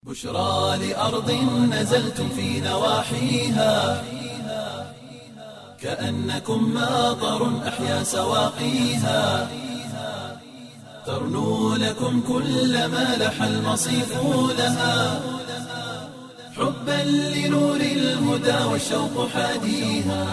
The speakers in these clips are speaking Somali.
بشرى لأرض نزلتم في نواحيها كأنكم ماطر أحيا سواقيها ترنو لكم كل ما لح المصيف لها حبا لنور الهدى والشوق حاديها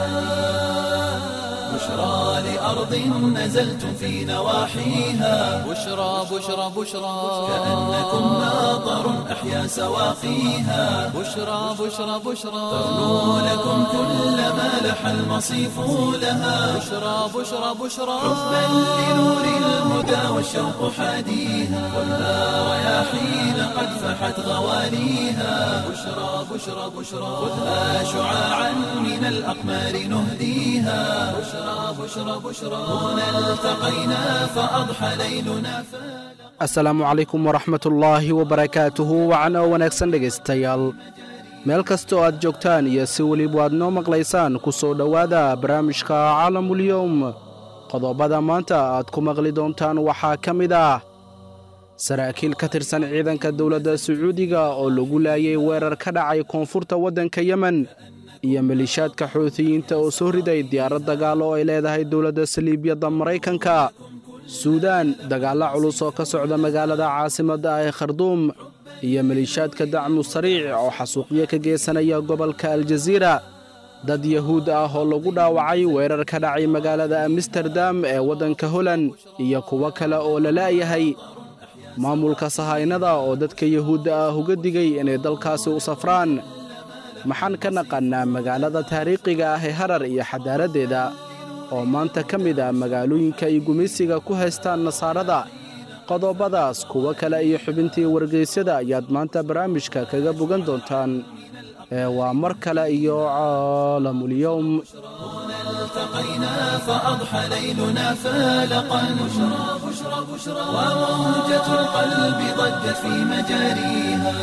بشرى لأرض نزلتم في نواحيها بشرى بشرى بشرى كأنكم ماطر أحيا سواقيها بشرى بشرى بشرى ترنو لكم كل ما لح المصيف لها بشرى بشرى بشرى حبا لنور الهدى والشوق حاديها خذها رياحين قد فحت غواليها بشرى بشرى بشرى خذها شعاعا من الأقمار نهديها بشرى بشرى بشرى هنا التقينا فأضحى ليلنا فلا asalaamu calaykum waraxmatullaahi wabarakaatuhu wacan oo wanaagsan dhegaystayaal meel kasta oo aad joogtaan iyo si weliba aad noo maqlaysaan ku soo dhowaada barnaamijka caalamulyowm qodobada maanta aad ku maqli doontaan waxaa ka mid ah saraakiil ka tirsan ciidanka dowladda sacuudiga oo lagu laayay weerar ka dhacay koonfurta waddanka yemen iyo malishaadka xuutiyiinta oo soo riday diyaarad dagaal oo ay leedahay dowladda saliibiyadda maraykanka suudaan dagaallo culus oo ka socda magaalada caasimadda ah ee kharduum iyo maliishaadka dacmu sariic oo xasuuqyo ka geysanaya gobolka aljaziira dad yahuud ah oo lagu dhaawacay weerar ka dhacay magaalada amsterdam ee waddanka holand iyo kuwo kale oo la la'yahay maamulka sahaynada oo dadka yahuudda ah uga digay inay dalkaasi u safraan maxaan ka naqannaa magaalada taariikhiga ah ee harar iyo xadaaraddeeda oo maanta ka mid ah magaalooyinka ay gumaysiga ku haystaan nasaarada qodobadaas kuwo kale iyo xubintii wargeysyada ayaad maanta barnaamijka kaga bogan doontaan ee waa mar kale iyo caalamulyowm التقينا فأضحى ليلنا فالقا بشرى بشرى بشرى وموجة القلب ضجت في مجاريها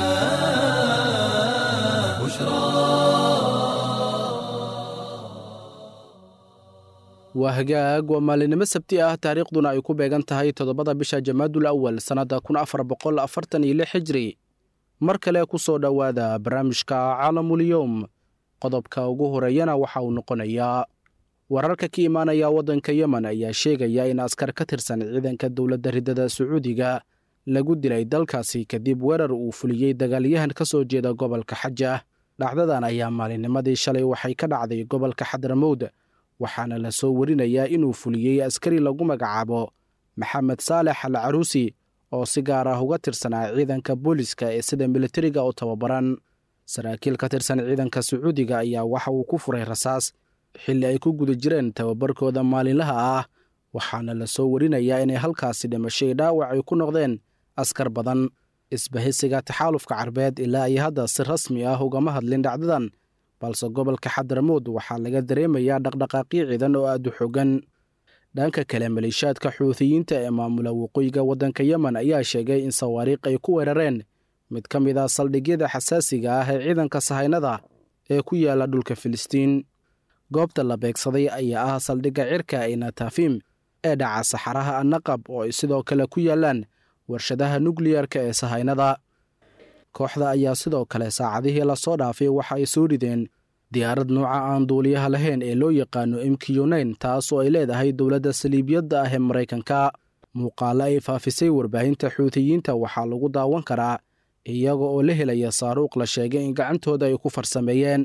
waa hagaag waa maalinimo sabti ah taariikhduna ay ku beegan tahay toddobada bisha jamaadul awal sannadda kun afar boqol afartan iyo lix xijri mar kale ku soo dhowaada barnaamijka caalamulyowm qodobka ugu horeeyana waxa uu noqonayaa wararka ka imaanaya waddanka yemen ayaa sheegaya in askar ka tirsan ciidanka dowladda riddada sacuudiga lagu dilay dalkaasi kadib weerar uu fuliyey dagaalyahan ka soo jeeda gobolka xaja dhacdadan ayaa maalinnimadii shalay waxay ka dhacday gobolka xadramowd waxaana la soo warinayaa inuu fuliyey askari lagu magacaabo maxamed saalex al caruusi oo si gaar ah uga tirsanaa ciidanka booliska ee sida militariga u tababaran saraakiil ka tirsan ciidanka sacuudiga ayaa waxa uu ku furay rasaas xilli ay ku guda jireen tababarkooda maalinlaha ah waxaana la soo warinayaa inay halkaasi dhimashay dhaawac ay ku noqdeen askar badan isbahisiga taxaalufka carbeed ilaa ay hadda si rasmi ah ugama hadlin dhacdadan balse gobolka xadramowd waxaa laga dareemayaa dhaqdhaqaaqyo ciidan oo aad u xogan dhanka kale maliishaadka xuutiyiinta ee maamula waqooyiga waddanka yemen ayaa sheegay in sawaariikh ay ku weerareen mid ka mid ah saldhigyada xasaasiga ah ee ciidanka sahaynada ee ku yaala dhulka filistiin goobta la beegsaday ayaa ah saldhigga cirka ee natafim ee dhaca saxaraha annaqab oo ay sidoo kale ku yaalaan warshadaha nukliyarka ee sahaynada kooxda ayaa sidoo kale saacadihii lasoo dhaafay waxa ay soo rideen diyaarad nuuca aan duuliyaha lahayn ee loo yaqaano mqnain taas oo ay leedahay dowladda saliibiyadda ah ee maraykanka muuqaalo ay faafisay warbaahinta xuutiyiinta waxaa lagu daawan karaa iyaga oo la helaya saaruuq la sheegay in gacantooda ay ku farsameeyeen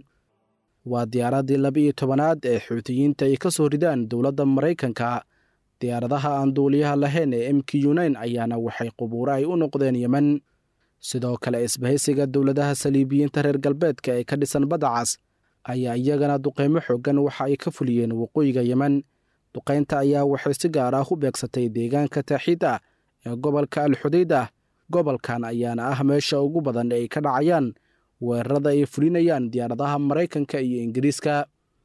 waa diyaaraddii laba-iyo tobanaad ee xuutiyiinta ay ka soo ridaan dowladda maraykanka diyaaradaha aan duuliyaha lahayn ee mqnain ayaana waxay qubuuro ay u noqdeen yemen sidoo kale isbahaysiga dowladaha saliibiyiinta reer galbeedka ee ka dhisan badda cas ayaa iyagana duqaymo xooggan waxa ay ka fuliyeen waqooyiga yemen duqaynta ayaa waxay si gaar ah u beegsatay deegaanka taaxiid ah ee gobolka alxudayd ah gobolkan ayaana ah meesha ugu badan ee ay ka dhacayaan weerarada ay fulinayaan diyaaradaha maraykanka iyo ingiriiska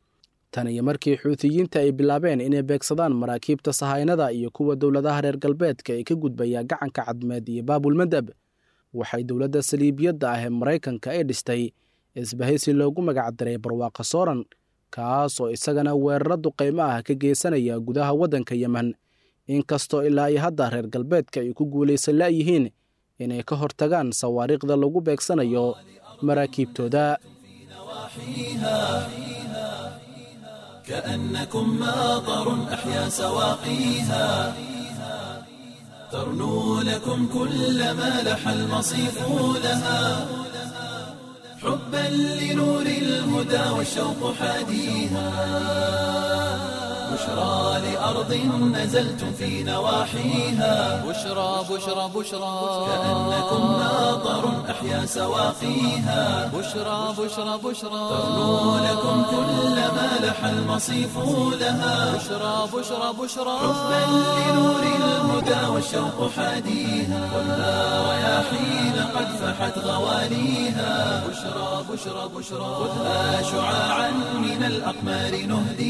tan iyo markii xuutiyiinta ay bilaabeen inay beegsadaan maraakiibta sahaynada iyo kuwa dowladaha reer galbeedka ee ka gudbaya gacanka cadmeed iyo baabulmadab waxay dowladda saliibiyadda ah ee maraykanka ay dhistay isbahaysi loogu magacdaray barwaaqa sooran kaas oo isagana weeraro duqaymo ah ka geysanaya gudaha waddanka yemen inkastoo ilaa iyo hadda reer galbeedka ay ku guulaysan la'yihiin inay ka hortagaan sawaariikhda lagu beegsanayo maraakiibtooda كأنكم ماطر أحيا سواقيها ترنو لكم كل ما لح المصيف لها حبا لنور الهدى والشوق حاديها بشرى لأرض نزلتم في نواحيها بشرى بشرى بشرى كأنكم ماطر أحيا سواقيها بشرى بشرى بشرى ترنو لكم كل ما لح المصيف لها بشرى بشرى بشرى حبا لنور الهدى والشوق حاديها والنار رياحين قد فحت غواليها بشرى بشرى بشرى خذها شعاعا من الأقمار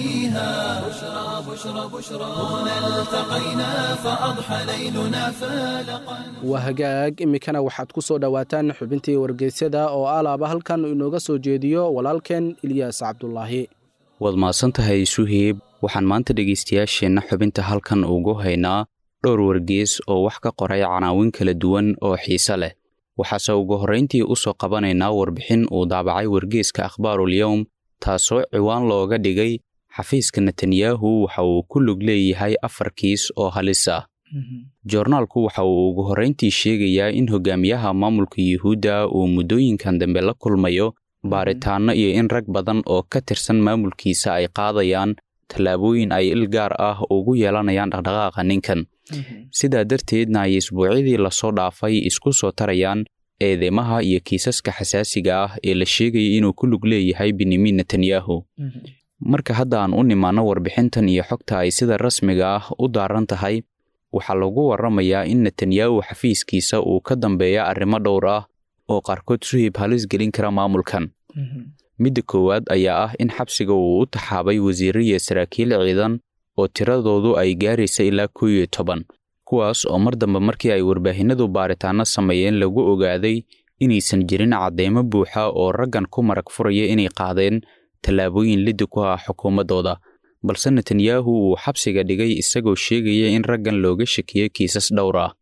نهديها بشرى بشرى بشرى هنا التقينا فأضحى ليلنا فالقا waa hagaag iminkana waxaad ku soo dhowaataan xubintii wargeysyada oo alaaba halkan inooga soo jeediyo walaalkeen ilyaas cabdulaahi waad mahadsan tahay suheeb waxaan maanta dhegaystayaasheenna xubinta halkan ugu haynaa dhowr wargees oo wax ka qoray canaawin kala duwan oo xiise leh waxaase ugu horrayntii u soo qabanaynaa warbixin uu daabacay wargeeska akhbaarulyowm taasoo ciwaan looga dhigay xafiiska netanyahu waxa uu ku lug leeyahay afar kiis oo halis ah joornaalku waxa uu ugu horrayntii sheegayaa in hogaamiyaha maamulka yuhuudda uu muddooyinkan dambe la kulmayo baaritaanno iyo in rag badan oo ka tirsan maamulkiisa ay qaadayaan tallaabooyin ay il gaar ah ugu yeelanayaan dhaqdhaqaaqa ninkan sidaa darteedna ay isbuucyadii lasoo dhaafay isku soo tarayaan eedeymaha iyo kiisaska xasaasiga ah ee la sheegaya inuu ku lug leeyahay benyamin netanyahu marka hadda aan u nimaanno warbixintan iyo xogta ay sida rasmiga ah u daaran tahay waxaa lagu warramayaa in netanyahu xafiiskiisa uu ka dambeeya arrimo dhowr ah oo qaarkood suhib halis gelin kara maamulkan midda koowaad ayaa ah in xabsiga uu u taxaabay wasiirro iyo saraakiil ciidan oo tiradoodu ay gaaraysa ilaa kow iyo toban kuwaas oo mar dambe markii ay warbaahinadu baaritaanno sameeyeen lagu ogaaday inaysan jirin caddeymo buuxa oo raggan ku marag furaya inay qaadeen tallaabooyin liddi ku ah xukuumaddooda balse netanyahu uu xabsiga dhigay isagoo sheegaya in raggan looga shakiyey kiisas dhowr ah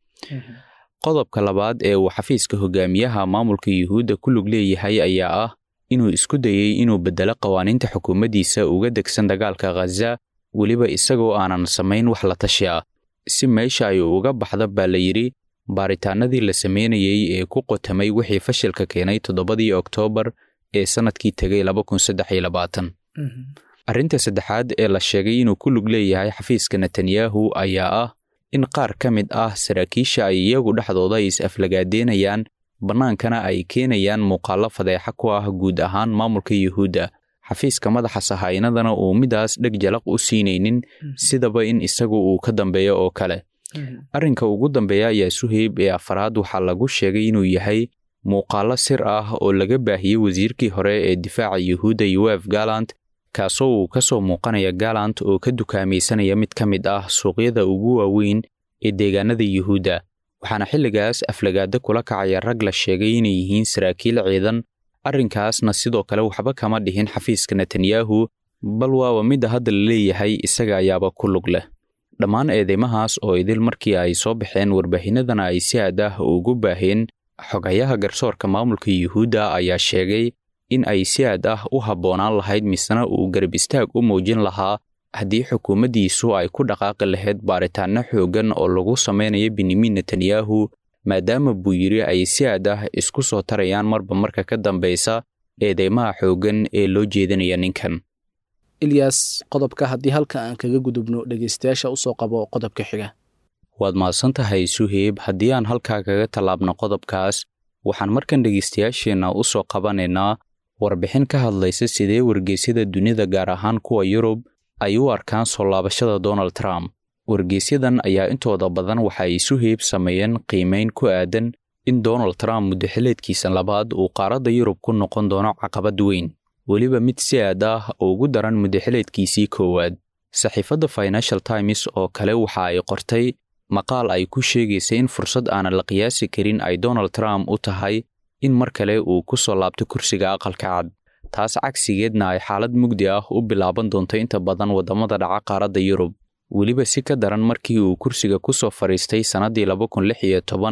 qodobka labaad ee uu xafiiska hogaamiyaha maamulka yuhuudda ku lug leeyahay ayaa ah inuu isku dayey inuu beddelo qawaaniinta xukuumaddiisa uga degsan dagaalka khaza weliba isagoo aanan samayn wax la tashi ah si meesha ay uga baxda baa la yidhi baaritaanadii la sameynayey ee ku qotamay wixii fashilka keenay toddobadii oktoobar ee sannadkii tegay arrinta saddexaad ee la sheegay inuu ku lug leeyahay xafiiska netanyahu ayaa ah in qaar ka mid ah saraakiisha ay iyagu dhexdooda is-aflagaadeynayaan bannaankana ay keenayaan muuqaallo fadeexa ku ah guud ahaan maamulka yuhuudda xafiiska madaxa sahaynadana uu midaas dheg jalaq u siinaynin sidaba in isagu uu ka dambeeyo oo kale arrinka ugu dambeeya ayaa suheyb ee afaraad waxaa lagu sheegay inuu yahay muuqaallo sir ah oo laga baahiyey wasiirkii hore ee difaaca yuhuudda yoef galant kaasoo uu ka soo muuqanaya galant oo ka dukaamaysanaya mid ka mid ah suuqyada ugu waaweyn ee deegaanada yuhuudda waxaana xilligaas aflagaada kula kacaya rag la sheegay inay yihiin saraakiil ciidan arrinkaasna sidoo kale waxba kama dhihin xafiiska netanyahu bal waaba midda hadda la leeyahay isaga ayaaba ku lug leh dhammaan eedeymahaas oo idil markii ay soo baxeen warbaahinadana ay si aad ah ugu baaheen xogayaha garsoorka maamulka yuhuudda ayaa sheegay in ay si aad ah u habboonaan lahayd misena uu garab istaag u muujin lahaa haddii xukuumaddiisu ay ku dhaqaaqi lahayd baaritaanno xooggan oo lagu samaynayo benyamin netanyahu maadaama buu yidhi ay si aad ah isku soo tarayaan marba marka ka dambaysa eedeymaha xooggan ee loo jeedinaya ninkan ilyas qodobka haddii halka aan kaga gudubno dhegaystayaasha usoo qabo qodobka xiga waad mahadsan tahay suheyb haddii aan halkaa kaga tallaabno qodobkaas waxaan markan dhegaystayaasheenna u soo qabanaynaa warbixin ka hadlaysa sidee wargeysyada dunida gaar ahaan kuwa yurub ay u arkaan soo laabashada donald trump wargeysyadan ayaa intooda badan waxa ay suheyb sameeyeen qiimayn ku aadan in donald trump muddaxileedkiisa labaad uu qaaradda yurub ku noqon doono caqabad weyn weliba mid si aad ah ugu daran muddaxileedkiisii koowaad saxiifadda financial times oo kale waxa ay qortay maqaal ay ku sheegaysa in fursad aanan la qiyaasi karin ay donald trump u tahay in mar kale uu ku soo laabto kursiga aqalka cad taas cagsigeedna ay xaalad mugdi ah u bilaaban doonto inta badan waddamada dhaca qaaradda yurub weliba si ka daran markii uu kursiga ku soo fadhiistay sannaddii laba kun lix iyo toban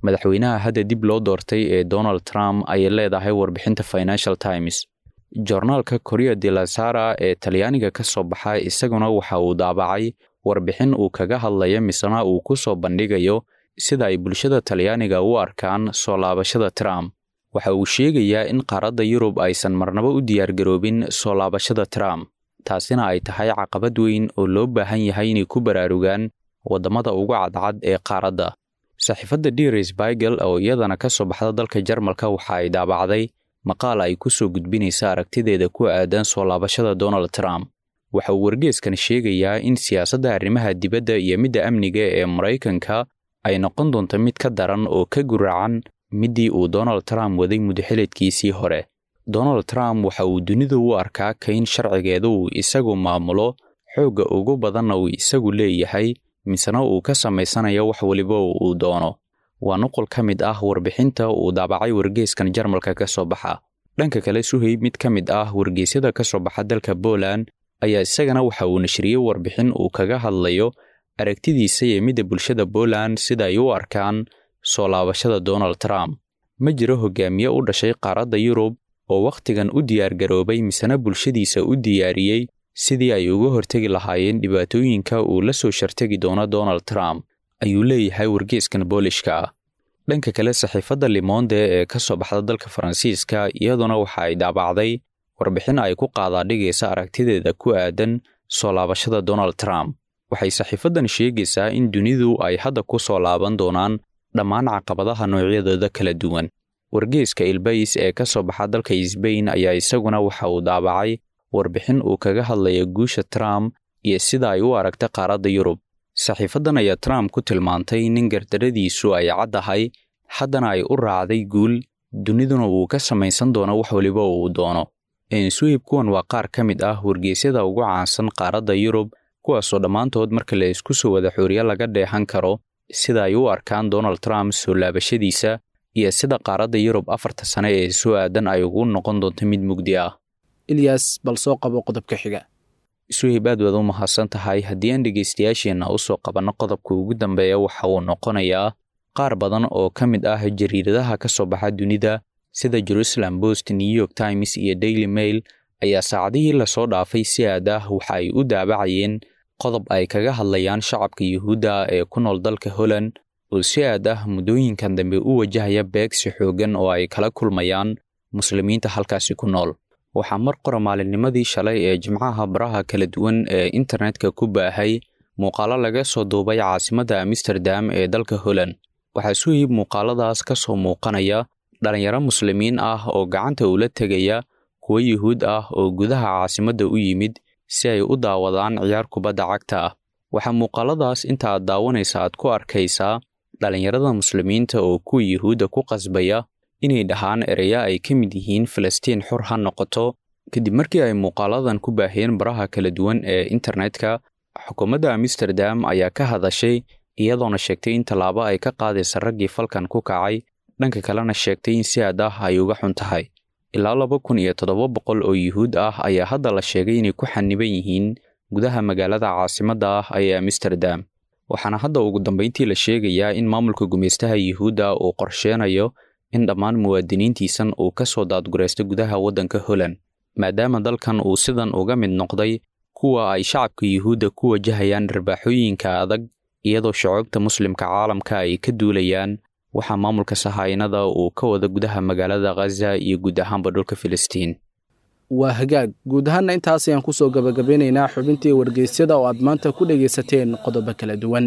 madaxweynaha hadda dib loo doortay ee donald trump ayay leedahay warbixinta financial times jornaalka korea de la sara ee talyaaniga ka soo baxa isaguna waxa uu daabacay warbixin uu kaga hadlaya misena uu ku soo bandhigayo sida ay bulshada talyaaniga u arkaan soo laabashada trump waxa uu sheegayaa in qaaradda yurub aysan marnaba u diyaargaroobin soo laabashada trump taasina ay tahay caqabad weyn oo loo baahan yahay inay ku baraarugaan waddamada ugu cadcad ee qaaradda saxiifadda diris baigel oo iyadana ka soo baxda dalka jarmalka waxa ay daabacday maqaal ay ku soo gudbinaysa aragtideeda ku aadan soo laabashada donald trump waxa uu wargeeskan sheegayaa in siyaasadda arrimaha dibadda iyo midda amniga ee maraykanka ay noqon doonto mid ka daran oo ka guracan middii uu donald trump waday mudaxileedkiisii hore donald trump waxa uu dunida u arkaa kayn sharcigeeda uu isagu maamulo xoogga ugu badanna uu isagu leeyahay misena uu ka samaysanayo wax weliba uu doono waa nuqul ka mid ah warbixinta uu daabacay wargeeskan jarmalka ka soo baxa dhanka kale suhayb mid ka mid ah wargeysyada ka soo baxa dalka poland ayaa isagana waxa uu nashriyey warbixin uu kaga hadlayo aragtidiisa iyo midda bulshada poland sida ay u arkaan soo laabashada donald trump ma jiro hogaamiye u dhashay qaaradda yurub oo wakhtigan u diyaargaroobay misena bulshadiisa u diyaariyey sidii ay uga hortegi lahaayeen dhibaatooyinka uu la soo shartegi doono donald trump ayuu leeyahay wargeeskan boolishka ah dhanka kale saxiifadda limonde ee ka soo baxda dalka faransiiska iyaduna waxa ay daabacday warbixin ay ku qaadaadhigaysa aragtideeda ku aadan soo laabashada donald trump waxay saxiifaddan sheegaysaa in dunidu ay hadda ku soo laaban doonaan dhammaan caqabadaha noocyadooda kala duwan wargeeska ilbays ee ka soo baxa dalka sbain ayaa isaguna waxa uu daabacay warbixin uu kaga hadlaya guusha trump iyo sida ay u aragta qaaradda yurub saxiifaddan ayaa trump ku tilmaantay nin gardaradiisu ay caddahay haddana ay u raacday guul duniduna uu ka samaysan doono wax weliba uu doono ensuhib kuwan waa qaar ka mid ah wargeysyada ugu caansan qaaradda yurub kuwaasoo dhammaantood marka la isku soo wada xooriye laga dheehan karo sida ay u arkaan donald trump soo laabashadiisa iyo sida qaaradda yurub afarta sane ee soo aadan ay ugu noqon doonto mid mugdi ah ilyas bal soo qabo qodobka xiga suhib aad waad u mahadsan tahay haddii aan dhegaystayaasheenna u soo qabanno qodobka ugu dambeeya waxa uu noqonayaa qaar badan oo ka mid ah jariiradaha ka soo baxa dunida sida jerusalem post new york times iyo daily mail ayaa saacadihii lasoo dhaafay si aad ah waxa ay u daabacayeen qodob ay kaga hadlayaan shacabka yuhuudda ee ku nool dalka holland oo si aad ah muddooyinkan dambe u wajahaya beegsi xooggan oo ay kala kulmayaan muslimiinta halkaasi ku nool waxaa mar qora maalinnimadii shalay ee jimcaha baraha kala duwan ee internetka ku baahay muuqaalo laga soo duubay caasimadda amsterdam ee dalka holland waxaa suhib muuqaaladaas ka soo muuqanaya dhallinyaro muslimiin ah oo gacanta ula tegaya kuwo yuhuud ah oo gudaha caasimadda u yimid si ay u daawadaan ciyaar kubadda cagta ah waxaa muuqaaladaas inta aad daawanaysa aad ku arkaysaa dhallinyarada muslimiinta oo kuwa yuhuudda ku qasbaya inay dhahaan ereya ay ka mid yihiin falastiin xor ha noqoto kadib markii ay muuqaaladan ku baahiyeen baraha kala duwan ee internetka xukuumadda amsterdam ayaa ka hadashay iyadoona sheegtay in tallaabo ay ka qaadaysa raggii falkan ku kacay dhanka kalena sheegtay in si aad ah ay uga xun tahay ilaa laba kun iyo toddoba boqol oo yuhuud ah ayaa hadda la sheegay inay ku xaniban yihiin gudaha magaalada caasimadda ah ee amsterdam waxaana hadda ugu dambayntii la sheegayaa in maamulka gumaystaha yuhuudda uu qorsheenayo in dhammaan muwaadiniintiisan uu ka soo daadguraysto gudaha waddanka holland maadaama dalkan uu sidan uga mid noqday kuwa ay shacabka yuhuudda ku wajahayaan dharbaaxooyinka adag iyadoo shacoobta muslimka caalamka ay ka duulayaan waxaa maamulka sahaynada uu ka wada gudaha magaalada khaza iyo guud ahaanba dhulka filistiin waa hagaag guud ahaanna intaas ayaan ku soo gabagabeynaynaa xubintii wargeysyada oo aad maanta ku dhegaysateen qodobo kala duwan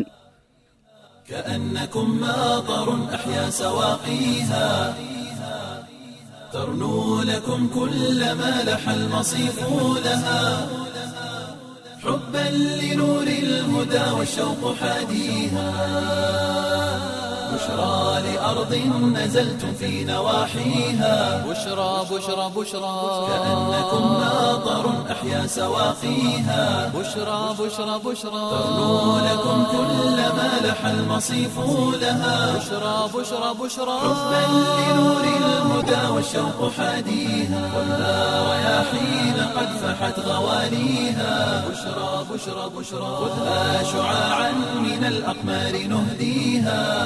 كأنكم ماطر أحيا سواقيها ترنو لكم كل ما لح المصيف لها حبا لنور الهدى والشوق حاديها بشرى لأرض نزلتم في نواحيها بشرى بشرى بشرى كأنكم ماطر أحيا سواقيها بشرى بشرى بشرى ترنو لكم كل ما لح المصيف لها بشرى بشرى بشرى حبا لنور الهدى والشوق حاديها والنار رياحين قد فحت غواليها بشرى بشرى بشرى خذها شعاعا من الأقمار نهديها بشرى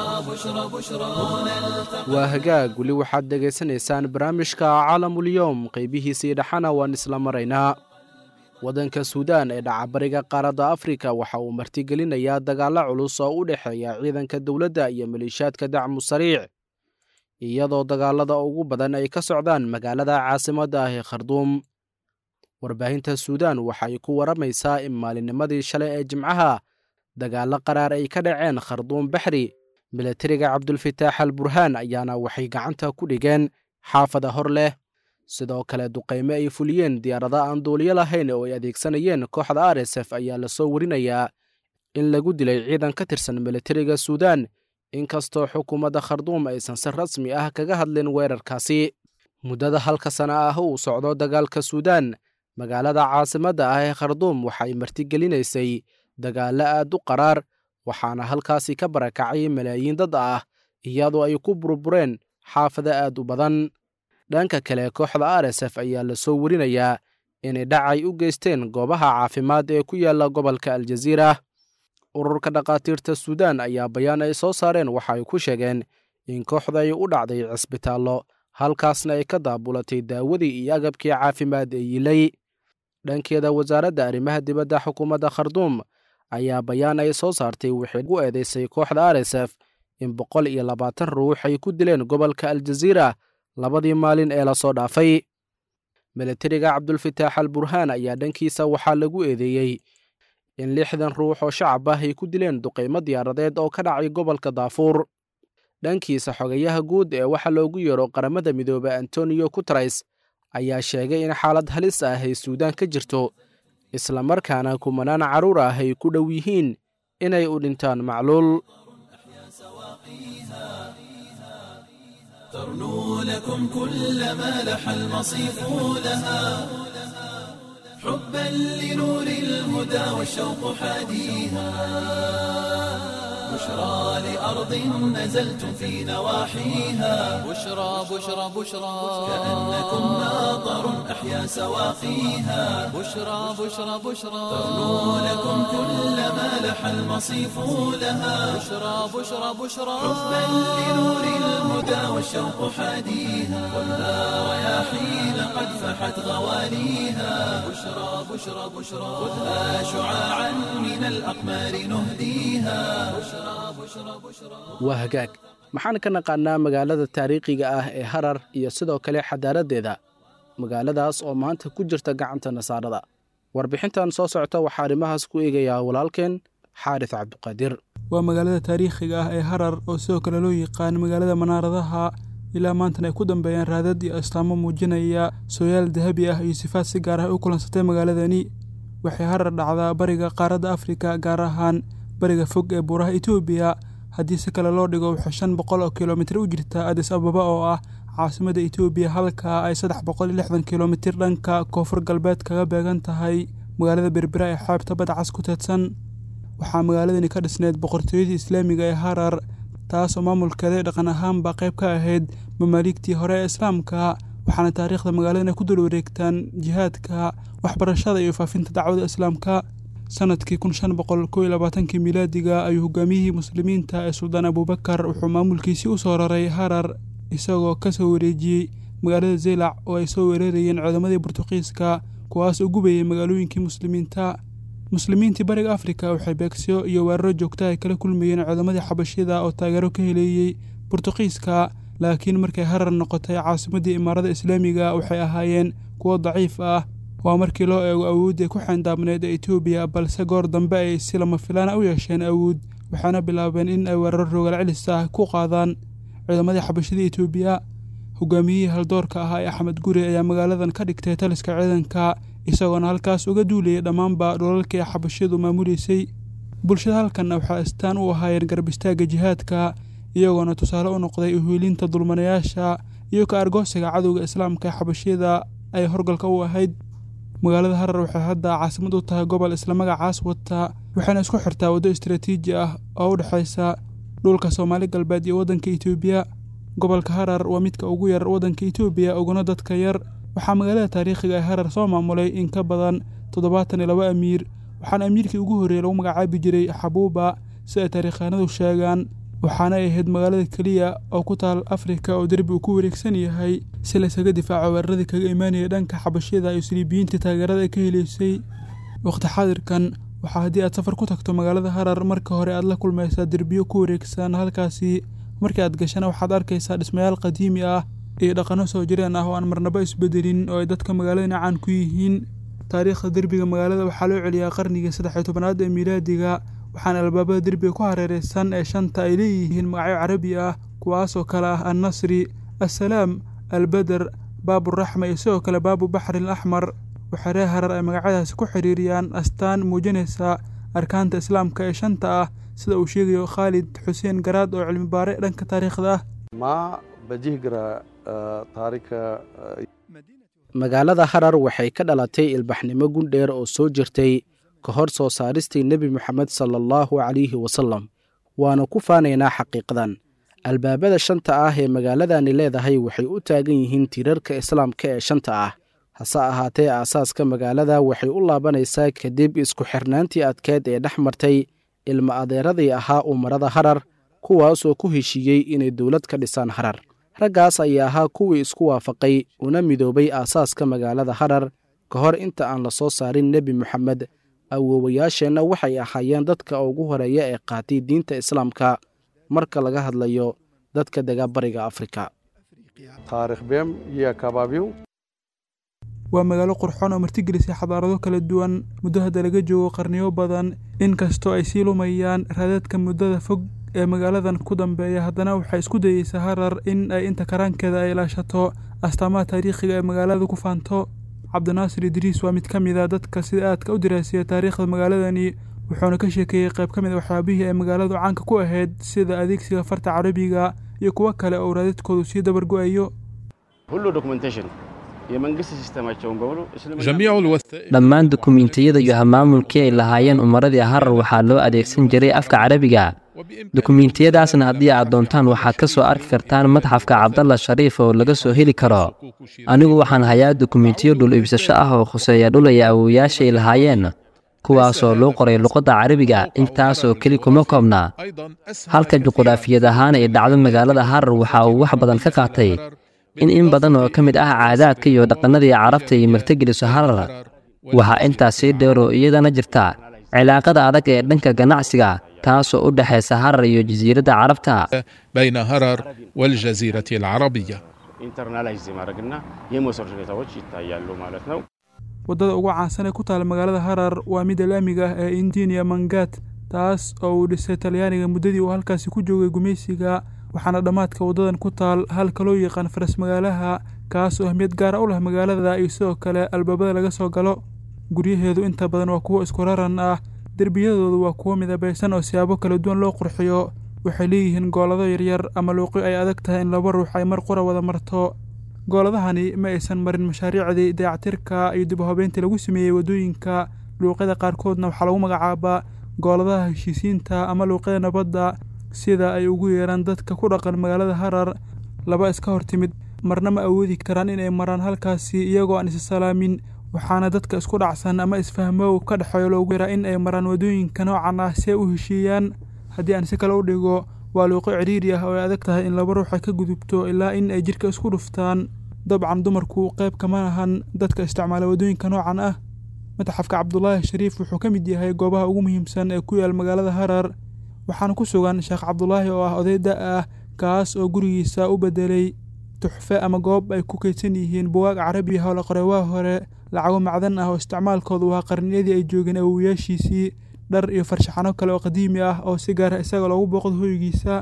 بشرى بشرى waa hagaag weli waxaad dhegaysanaysaan barnaamijka caalamulyoom qaybihiisii dhexana waan isla maraynaa waddanka suudaan ee dhacabariga qaaradda afrika waxa uu martigelinayaa dagaallo culus oo u dhexeeya ciidanka dowladda iyo maleeshiyaadka dacmu sariic iyadoo dagaalada ugu badan ay ka socdaan magaalada caasimadda ah ee kharduum warbaahinta suudaan waxay ku waramaysaa in maalinnimadii shalay ee jimcaha dagaallo qaraar ay ka dhaceen kharduum baxri milatariga cabdulfataax al burhaan ayaana waxay gacanta ku dhigeen xaafada hor leh sidoo kale duqayme ay fuliyeen diyaarada aan duuliyo lahayn oo ay adeegsanayeen kooxda r s f ayaa lasoo warinayaa in lagu dilay ciidan ka tirsan milatariga suudaan inkastoo xukuumadda kharduum aysan si rasmi ah kaga hadlin weerarkaasi muddada halka sana ah uu socdo dagaalka suudaan magaalada caasimadda ah ee kharduum waxay martigelinaysay dagaallo aad u qaraar waxaana halkaasi ka barakacay malaayiin dad ah iyadoo ay ku burbureen xaafado aad u badan dhanka kale kooxda r s f ayaa lasoo warinayaa inay dhacay u geysteen goobaha caafimaad ee ku yaalla gobolka aljaziira ururka dhakhaatiirta suudaan ayaa bayaan ay soo saareen waxa ay ku sheegeen in kooxda ay u dhacday cisbitaallo halkaasna ay ka daabulatay daawadii iyo agabkii caafimaad ee yilay dhankeeda wasaaradda arrimaha dibadda xukuumadda kharduum ayaa bayaan ay soo saartay waxay u eedeysay kooxda r s f in boqol iyo labaatan ruux ay ku dileen gobolka aljaziira labadii maalin ee lasoo dhaafay milatariga cabdulfataax al burhaan ayaa dhankiisa waxaa lagu eedeeyey in lixdan ruux oo shacab ah ay ku dileen duqaymo diyaaradeed oo ka dhacay gobolka daafuur dhankiisa xogayaha guud ee waxa loogu yeero qaramada midoobe antonio guteres ayaa sheegay in xaalad halis ah ay suudaan ka jirto islamarkaana kumanaan carruur ah ay ku dhow yihiin inay u dhintaan macluul ترنو لكم كل ما لح المصيف لها حبا لنور الهدى والشوق حاديها بشرى لأرض نزلتم في نواحيها بشرى بشرى بشرى كأنكم ناظر أحيا سواقيها بشرى بشرى بشرى ترنو لكم كل ما لح المصيف لها بشرى بشرى بشرى حبا لنور الهدى والشوق حاديها ولا رياحين قد فحت غواليها بشرى بشرى بشرى خذها شعاعا من الأقمار نهديها بشرى بشرى بشرى waa hagaag maxaan ka naqaannaa magaalada taariikhiga ah ee harar iyo sidoo kale xadaaraddeeda magaaladaas oo maanta ku jirta gacanta nasaarada warbixintan soo socota waxaa arrimahaas ku eegayaa walaalkeen xaaris cabdiqaadir waa magaalada taariikhiga ah ee harar oo sidoo kale loo yaqaan magaalada manaaradaha ilaa maantana ay ku dambeeyaan raadad iyo astaamo muujinaya sooyaal dahabi ah iyo sifaad si gaar ah u kulansatay magaaladani waxay harar dhacdaa bariga qaaradda afrika gaar ahaan bariga fog ee buuraha etoobiya haddii si kale loo dhigo waxay shan boqol oo kilomitir u jirtaa adis ababa oo ah caasimada etoobiya halka ay saddex boqol iyo lixdan kilomitir dhanka koonfur galbeed kaga beegan tahay magaalada berbera ee xeebta badcas ku teedsan waxaa magaaladani ka dhisneyd boqortooyadii islaamiga ee harar taas oo maamulkeeda dhaqan ahaanba qayb ka ahayd mamaaligtii hore ee islaamka waxaana taariikhda magaaladani ku dul wareegtaan jihaadka waxbarashada iyo faafinta dacwada islaamka sanadkii kun shan boqol kow iyo labaatankii milaadiga ayuu hogaamiyihii muslimiinta ee suldaan abuubakar wuxuu maamulkiisii u soo raray harar isagoo ka soo wareejiyey magaalada zeylac oo ay soo weerarayeen ciidamadii burtuqiiska kuwaas oo gubayay magaalooyinkii muslimiinta muslimiintii bariga afrika waxay beegsiyo iyo weeraro joogta ay kala kulmayeen ciidamadii xabashida oo taageero ka heleeyey burtuqiiska laakiin markay harar noqotay caasimadii imaarada islaamiga waxay ahaayeen kuwo daciif ah waa markii loo eego awooddii ku xeyndaabneed ee etoobiya balse goor dambe ay si lama filaana u yeesheen awood waxaana bilaabeen in ay weeraro rogaal celis ah ku qaadaan ciidamadii xabashida etoobiya hogaamiyihii haldoorka ahaa ee axmed guri ayaa magaaladan ka dhigtay taliska ciidanka isagoona halkaas uga duulayay dhammaanba dhulalkii xabashidu maamuleysay bulshada halkanna waxaa astaan u ahaayeen garab istaagga jihaadka iyagoona tusaale u noqday uhiilinta dulmanayaasha iyo ka argoosiga cadowga islaamka ee xabashiyada ay horgalka u ahayd magaalada harar waxay hadda caasimad u tahay gobol isla magacaas wata waxayna isku xirtaa waddo istaraatiiji ah oo u dhexaysa dhulka soomaali galbeed iyo waddanka etoobiya gobolka harar waa midka ugu yar waddanka etoobiya uguna dadka yar waxaa magaalada taariikhiga ee harar soo maamulay in ka badan toddobaatan iyo laba amiir waxaana amiirkii ugu horreeyey lagu magacaabi jiray xabuuba si ay taariikhaanadu sheegaan waxaana ay ahayd magaalada keliya oo ku taal afrika oo derbi uu ku wareegsan yahay si laysaga difaaco weeraradii kaga imaanaya dhanka xabashida iyo siliibiyiintii taageerada ay ka heleysay waqti xaadirkan waxaa haddii aad safar ku tagto magaalada harar marka hore aad la kulmaysaa derbiyo ku wareegsan halkaasi markii aad gashana waxaad arkaysaa dhismayaal qadiimi ah iyo dhaqanno soo jireen ah oo aan marnaba isbedelin oo ay dadka magaaladana caan ku yihiin taariikhda derbiga magaalada waxaa loo celiyaa qarnigii saddex iyo tobanaad ee miilaadiga waxaana albaabada derbiga ku hareereysan ee shanta ay leeyihiin magacyo carabi ah kuwaasoo kale ah annasri assalaam albeder baaburaxma iyo sidoo kale baabu baxrin axmar waxaa reer harar ay magacyadaasi ku xiriiriyaan astaan muujinaysa arkaanta islaamka ee shanta ah sida uu sheegayo khaalid xuseen garaad oo cilmi baare dhanka taariikhda ah magaalada harar waxay ka dhalatay ilbaxnimo gundheer oo soo jirtay ka hor soo saaristii nebi moxamed sala allahu calayhi wasalam waana ku faanaynaa xaqiiqdan albaabada shanta ah ee magaaladani leedahay waxay u taagan yihiin tiirarka islaamka ee shanta ah hase ahaatee aasaaska magaalada waxay u laabanaysaa kadib isku xirnaantii adkeed ee dhex martay ilma adeeradii ahaa umarada harar kuwaasoo ku heshiiyey inay dowlad ka dhisaan harar raggaas ayaa ahaa kuwii isku waafaqay una midoobay aasaaska magaalada harar ka hor inta aan la soo saarin nebi moxamed awoowayaasheenna waxay ahaayeen dadka ugu horeeya ee qaatay diinta islaamka marka laga hadlayo dadka dega bariga afrika waa magaalo qurxoon oo martigelisay xadaarado kala duwan muddo hadda laga joogo qarniyo badan inkastoo ay sii lumayaan raadadka muddada fog ee magaaladan ku dambeeya haddana waxay isku dayeysaa harar in ay inta karaankeeda ay ilaashato astaamaha taariikhiga ee magaalada ku faanto cabdinaasir idriis waa mid ka mid a dadka sida aadka u diraasiya taariikhda magaaladani wuxuuna ka sheekeeyey qayb ka mid a waxyaabihii ay magaaladu caanka ku ahayd sida adeegsiga farta carabiga iyo kuwo kale oo raadadkoodu sii dabar go'ayo dhammaan dukumiintiyada iyo hamaamulkii ay lahaayeen umaradii harar waxaa loo adeegsan jiray afka carabiga dukumiintiyadaasna haddii aad doontaan waxaad ka soo arki kartaan madxafka cabdalla shariif oo laga soo heli karo anigu waxaan hayaa dukumiintiyo dhul iibsasho ah oo khuseeya dhul ay awooyaashay lahaayeen kuwaasoo loo qoray luqadda carabiga intaasoo keli kuma koobna halka juquraafiyad ahaan ay dhacdo magaalada harar waxa uu wax badan ka qaatay in in badan oo ka mid ah caadaadka iyo dhaqannadii carabta ay martigeliso harar waxaa intaas sii dheeroo iyadana jirta cilaaqada adag ee dhanka ganacsiga taasoo u dhexaysa harar iyo jasiiradda carabta بين هرر والجزيرة العربية waddada ugu caansan ee ku taala magaalada harar waa midda laamiga ah ee indinia mangat taas oo uu dhisay talyaaniga muddadii uu halkaasi ku joogay gumaysiga waxaana dhammaadka waddadan ku taal halka loo yaqaan faras magaalaha kaas oo ahmiyad gaara u leh magaalada iyo sidoo kale albaabada laga soo galo guryaheedu inta badan waa kuwo isku raran ah derbiyadoodu waa kuwo midabaysan oo siyaabo kala duwan loo qurxiyo waxay leeyihiin goolado yaryar ama luuqyo ay adag tahay in laba ruux ay mar qura wada marto gooladahani ma aysan marin mashaariicdii dayactirka iyo dib u habeyntii lagu sameeyey waddooyinka luuqyada qaarkoodna waxaa lagu magacaabaa gooladaha heshiisiinta ama luuqyada nabadda sida ay ugu yeeraan dadka ku dhaqan magaalada harar laba iska hor timid marna ma awoodi karaan inay maraan halkaasi iyagoo aan issalaamin waxaana dadka isku dhacsan ama isfahmow ka dhexeeyo loogu yaraa in ay maraan waddooyinka noocan ah si ay u heshiiyaan haddii aan si kale u dhigo waa luuqo cidhiiri ah oo ay adag tahay in laba ruux ay ka gudubto ilaa in ay jidhka isku dhuftaan dabcan dumarku qayb kama ahan dadka isticmaala waddooyinka noocan ah mataxafka cabdulaahi shariif wuxuu ka mid yahay goobaha ugu muhiimsan ee ku yaal magaalada harar waxaana ku sugan sheekh cabdulaahi oo ah oday da' ah kaas oo gurigiisa u beddelay tuxfe ama goob ay ku kaydsan yihiin buwaag carabi ah oo la qoray waa hore lacago macdan ah oo isticmaalkoodu waa qarniyadii ay joogeen awowayaashiisii dhar iyo farshaxano kale oo qadiimi ah oo si gaara isaga loogu booqdo hoygiisa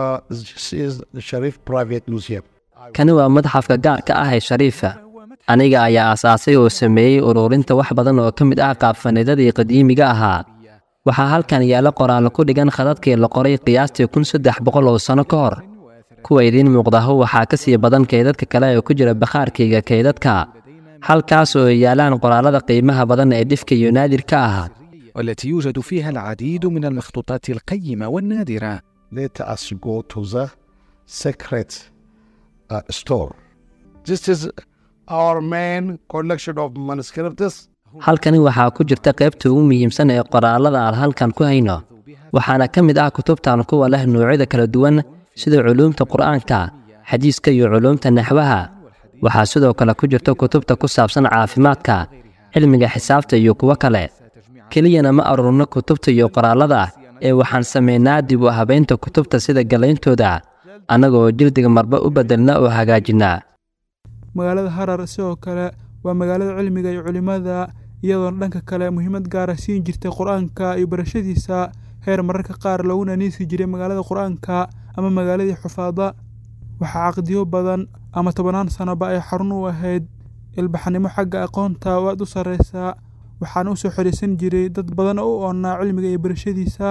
kani waa madxafka gaarka ah ee shariifa aniga ayaa aasaasay oo sameeyey ururinta wax badan oo ka mid ah qaabfanidadii qadiimiga ahaa waxaa halkan yaalla qoraallo ku dhigan khadadkii la qoray qiyaastii kun saddex boqol oo sanno ka hor kuwa idiin muuqdaho waxaa ka sii badan kaydadka kale ee ku jira bakhaarkayga kaydadka halkaas oo ay yaalaan qoraallada qiimaha badan ee dhifka iyo naadirka ah والتي يوجد فيها العديد من المخطوطات القيمة والنادرة let us go to the secret uh, store. This is our main collection of manuscripts. halkani waxaa ku jirta qaybta ugu muhiimsan ee qoraallada aan halkan ku hayno waxaana ka mid ah kutubtan kuwa leh noocyada kala duwan sida culuumta qur'aanka xadiiska iyo culuumta naxwaha waxaa sidoo kale ku jirta kutubta ku saabsan caafimaadka cilmiga xisaabta iyo kuwo kale keliyana ma aruurno kutubta iyo qoraallada ee waxaan samaynaa dib u habaynta kutubta sida gallayntooda annagoo jildiga marba u beddelna oo hagaajinaa magaalada harar sidoo kale waa magaalada cilmiga iyo culimmada iyadoona dhanka kale muhiimad gaara siin jirtay qur-aanka iyo barashadiisa heer mararka qaar loogu naniisi jiray magaalada qur-aanka ama magaaladii xufaada waxaa caqdiyo badan ama tobannaan sannoba ay xarun u ahayd ilbaxnimo xagga aqoonta oo aad u sarraysa waxaana u soo xidhiisan jiray dad badan oo u oonnaa cilmiga iyo barashadiisa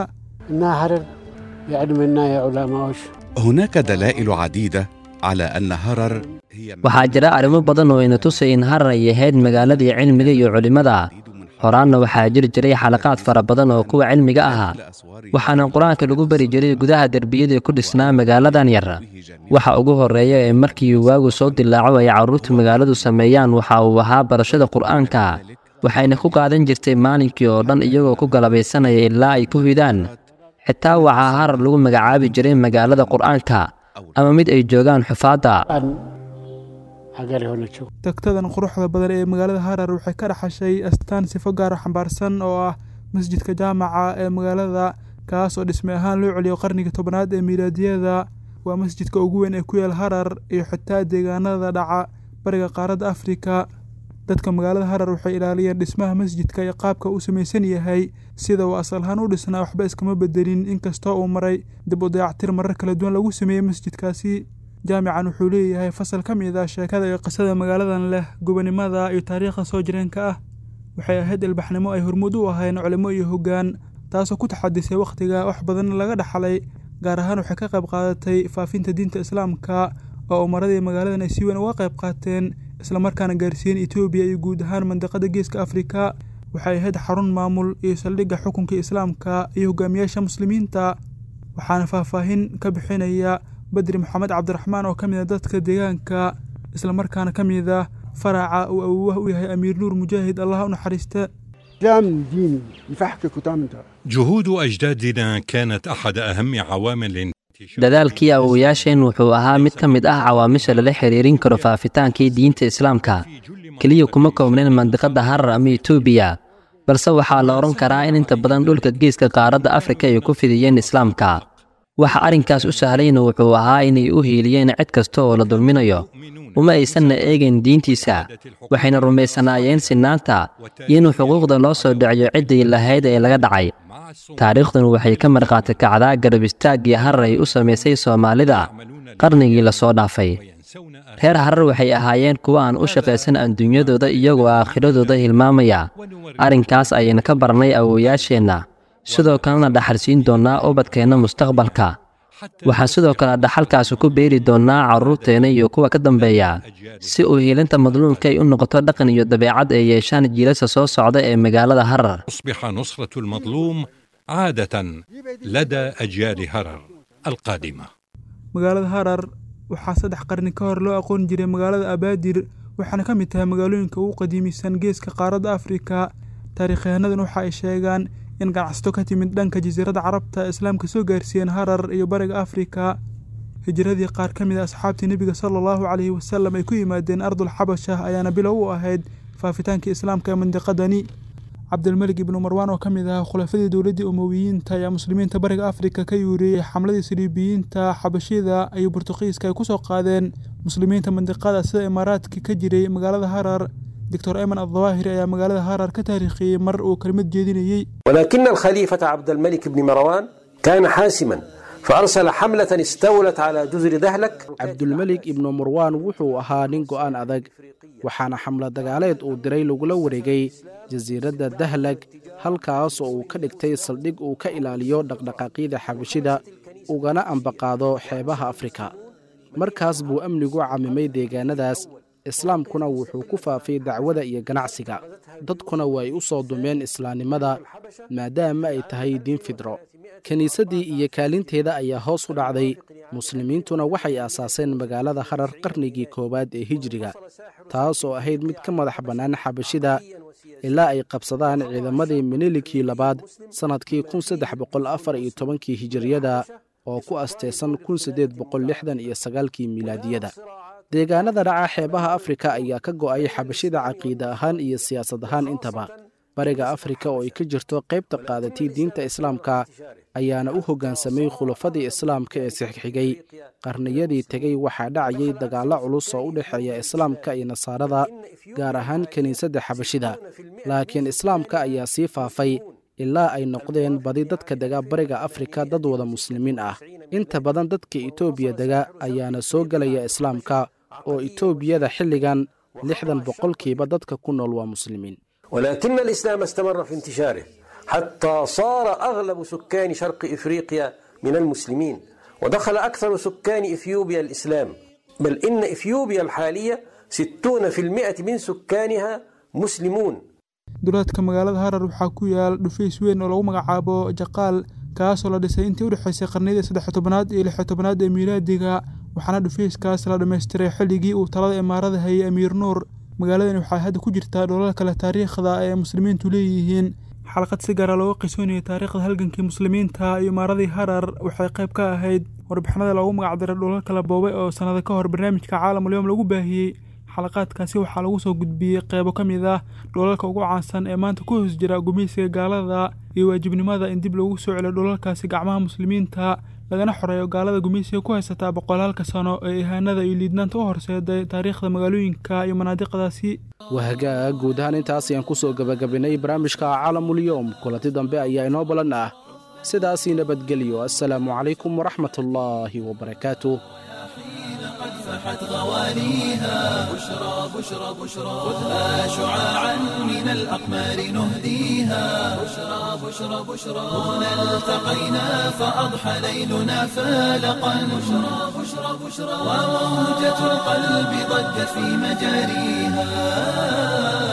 هناك دلائل عديدة على أن هرر هي waxaa jira arrimo badan oo ina tusay in harar ay ahayd magaaladii cilmiga iyo culimmada horaanna waxaa jiri jiray xalaqaad fara badan oo kuwa cilmiga ahaa waxaana qur-aanka lagu bari jiray gudaha derbiyadii ku dhisnaa magaaladan yar waxa ugu horreeya ee markii waagu soo dilaaco ay carruurta magaaladu sameeyaan waxa uu ahaa barashada qur'aanka waxayna ku qaadan jirtay maalinkii oo dhan iyagoo ku galabaysanaya ilaa ay ku hidaan xitaa waxaa harar lagu magacaabi jiray magaalada qur'aanka ama mid ay joogaan xufaadda tagtadan quruxda badan ee magaalada harar waxay ka dhaxashay astaan sifo gaara xambaarsan oo ah masjidka jaamaca ee magaalada kaas oo dhisme ahaan loo celiyo qarnigii tobnaad ee miilaadiyada waa masjidka ugu weyn ee ku yaal harar iyo xitaa deegaanada dhaca bariga qaaradda afrika dadka magaalada harar waxay ilaaliyeen dhismaha masjidka iyo qaabka uu samaysan yahay sida uu asal ahaan u dhisnaa waxba iskama bedelin inkastoo uu maray dib u dayactir marar kala duwan lagu sameeyey masjidkaasi jaamican wuxuu leeyahay fasal ka mid ah sheekada iyo qisada magaaladan leh gobonimada iyo taariikhda soo jireenka ah waxay ahayd ilbaxnimo ay hormuud u ahayn culimo iyo hoggaan taasoo ku taxadisay wakhtiga wax badan laga dhaxlay gaar ahaan waxay ka qayb qaadatay faafinta diinta islaamka oo umaradii magaaladan ay si weyn uga qayb qaateen islamarkaana gaarsiiyeen etoobiya iyo guud ahaan mandiqada geeska afrika waxay ahayd xarun maamul iyo saldhigga xukunka islaamka iyo hogaamiyaasha muslimiinta waxaana faahfaahin ka bixinaya badri maxamed cabdiraxmaan oo ka mid a dadka deegaanka islamarkaana ka mid ah faraca uu awoowaha u yahay amiir nuur mujaahid allah u naxariista جهود أجدادنا كانت أحد أهم عوامل dadaalkii awowayaasheen wuxuu ahaa mid ka mid ah cawaamisha lala xiriirin karo faafitaankii diinta islaamka keliya kuma koobnayn mandiqadda harar ama etoobiya balse waxaa la odhan karaa in inta badan dhulka geeska qaaradda afrika ay ku fidiyeen islaamka waxa arrinkaas u sahlayna wuxuu ahaa inay u hiiliyeen cid kasta oo la dulminayo uma aysanna eegayn diintiisa waxayna rumaysanaayeen sinaanta iyo inuu xuquuqda loo soo dhiciyo ciddii lahayd ee laga dhacay taariikhdan waxay ka markhaati kacdaa garab istaaggii harar ay u samaysay soomaalida qarnigii lasoo dhaafay reer harar waxay ahaayeen kuwo aan u shaqaysan adduunyadooda iyagoo aakhiradooda hilmaamaya arrinkaas ayayna ka barnay awowayaasheenna sidoo kalena dhaxalsiin doonnaa ubadkeenna mustaqbalka waxaan sidoo kale dhaxalkaasi ku beeri doonnaa carruurteenna iyo kuwa ka dambeeya si uu hiilinta madluumka ay u noqoto dhaqan iyo dabeecad ay yeeshaan jiilasha soo socda ee magaalada harar تصبح نصرة المظلوم عادة لدى أجيال هرر القادمة magaalada harar waxaa saddex qarni ka hor loo aqoon jiray magaalada abaadir waxaana ka mid tahay magaalooyinka ugu qadiimisan geeska qaaradda afrika taariikhyahannadan waxa ay sheegaan in ganacsato ka timid dhanka jasiiradda carabta islaamka soo gaarsiiyeen harar iyo bariga afrika hijiradii qaar ka mid a asxaabtii nebiga sala allahu caleyhi wasalam ay ku yimaadeen ardul xabasha ayaana bilow u ahayd faafitaankii islaamka ee mandiqadani cabdilmalik ibnu marwaan oo ka mid ahaa khulafadii dowladdii umowiyiinta ayaa muslimiinta bariga afrika ka yuuriyey xamladii saliibiyiinta xabashida iyo burtuqiiska ay ku soo qaadeen muslimiinta mandiqada sida imaaraadka ka jiray magaalada harar doctor ayman addawaahiri ayaa magaalada harar ka taariikhiyey mar uu kelmad jeedinayey ولكن الخليفة عبد الملك بن مروان كان حاسما فأرسل حملة استولت على جزر دهلك cabdulmelik ibnu marwaan wuxuu ahaa nin go'aan adag waxaana xamlo dagaaleed uu diray lagula wareegay jasiiradda dahlag halkaas oo uu ka dhigtay saldhig uu ka ilaaliyo dhaqdhaqaaqyada xabashida ugana ambaqaado xeebaha afrika markaas buu amnigu camimay deegaanadaas islaamkuna wuxuu ku faafay dacwada iyo ganacsiga dadkuna way u soo dumeen islaamnimada maadaama ay tahay diin fidro kiniisaddii iyo kaalinteeda ayaa hoos u dhacday muslimiintuna waxay aasaaseen magaalada harar qarnigii koowaad ee hijriga taas oo ahayd mid ka madax bannaan xabashida ilaa ay qabsadaan ciidamadii minilikii labaad sannadkii kun saddex boqol afar iyo tobankii hijiriyada oo ku asteysan kun siddeed boqol lixdan iyo sagaalkii milaadiyada deegaanada dhaca xeebaha afrika ayaa ka go'ay xabashida caqiida ahaan iyo siyaasad ahaan intaba bariga afrika oo ay ka jirto qaybta qaadatay diinta islaamka ayaana u hoggaansamay khulafadii islaamka ee sixxigay qarniyadii tegey waxaa dhacayay dagaallo culus oo u dhexeeya islaamka iyo nasaarada gaar ahaan kiniisadda xabashida laakiin islaamka ayaa sii faafay ilaa ay noqdeen badi dadka dega bariga afrika dad wada muslimiin ah inta badan dadka etoobiya dega ayaana soo gelaya islaamka oo etoobiyada xilligan lixdan boqolkiiba dadka ku nool waa muslimiin ولكن الإسلام استمر في انتشاره حتى صار أغلب سكان شرق إفريقيا من المسلمين ودخل أكثر سكان إثيوبيا الإسلام بل إن إثيوبيا الحالية ستون في المئة من سكانها مسلمون duleedka magaalada harar waxaa ku yaal dhufays weyn oo lagu magacaabo jaqaal kaasoo la dhisay intii udhexaysay qarniyadii saddex tobanaad iyo lix tobanaad ee miilaadiga waxaana dhufayskaas la dhammaystiray xilligii uu talada imaarada hayay amiir nuur magaaladani waxay hadda ku jirtaa dholal kale taariikhda ee muslimiintu leeyihiin xalqad si gaara looga qisoonayay taariikhda halgankii muslimiinta iyo imaaradii harar waxay qayb ka ahayd warbixinada loogu magacdiray dholal kala boobay oo sannado ka hor barnaamijka caalamulyoom lagu baahiyey xalaqaadkaasi waxaa lagu soo gudbiyey qeybo ka mid ah dholalka ugu caansan ee maanta ku hoos jira gumeysiga gaalada iyo waajibnimada in dib loogu soo celiyo dholalkaasi gacmaha muslimiinta lagana xoreeyo gaalada gumeysiga ku haysataa boqolaalka sano ee ihaanada iyo liidnaanta u horseeday taariikhda magaalooyinka iyo manaadiqdaasi wahagaag guud ahaan intaas ayaan ku soo gebagabinay barnaamijka caalamulyoom kulanti dambe ayaa inoo balan ah sidaasii nabadgelyo assalaamu calaykum waraxmatullaahi wabarakaatuh فاحت غوانيها بشرى بشرى بشرى خذها شعاعا من الأقمار نهديها بشرى بشرى بشرى هنا التقينا فأضحى ليلنا فالقا بشرى بشرى بشرى وموجة القلب ضجت في مجاريها